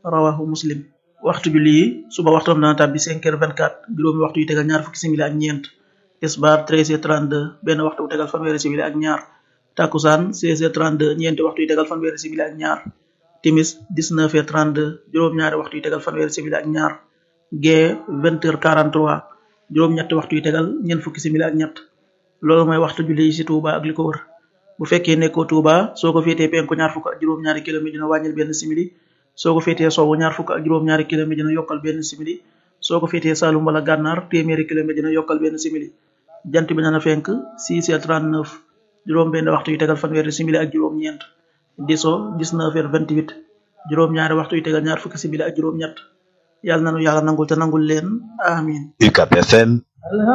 rawahu muslim waxtu julli yi suba waxtoom dana tàbbi 5 heures 24 juróomi waxtu yu tegal ñaar fukki simili ak ñeent tisbaar 13 heures 32 benn waxtu bu tegal fanweeri simili ak ñaar takkusaan 16 heures 32 ñeenti waxtu yu tegal fanweeri simili ak ñaar timis 19 heures 32 juróom-ñaari waxtu yu tegal fanweeri simili ak ñaar gee 20 heures 43 juróom-ñetti waxtu yu tegal ñeent fukki simili ak ñett loolu mooy waxtu julli yi ci Touba ak li ko wër bu fekkee nekkoo Touba soo ko féetee penku ñaar fukk ak juróom-ñaari kilomètre dina wàññil benn simili soo ko féetee sowwu ñaar fukk ak juróom-ñaari kilomètre dina yokkal benn simili soo ko féetee Saalum wala Gànnaar téeméeri kilomètre dina yokkal benn simili jant bi dana fenk 6 heures 39 juróom benn waxtu yu tegal fanweeri simili ak juróom-ñeent diso 19 heures 28 juróom-ñaari waxtu yu tegal ñaar fukki simili ak juróom-ñett yàlla nanu yàlla nangul te nangul leen amin UCAB FM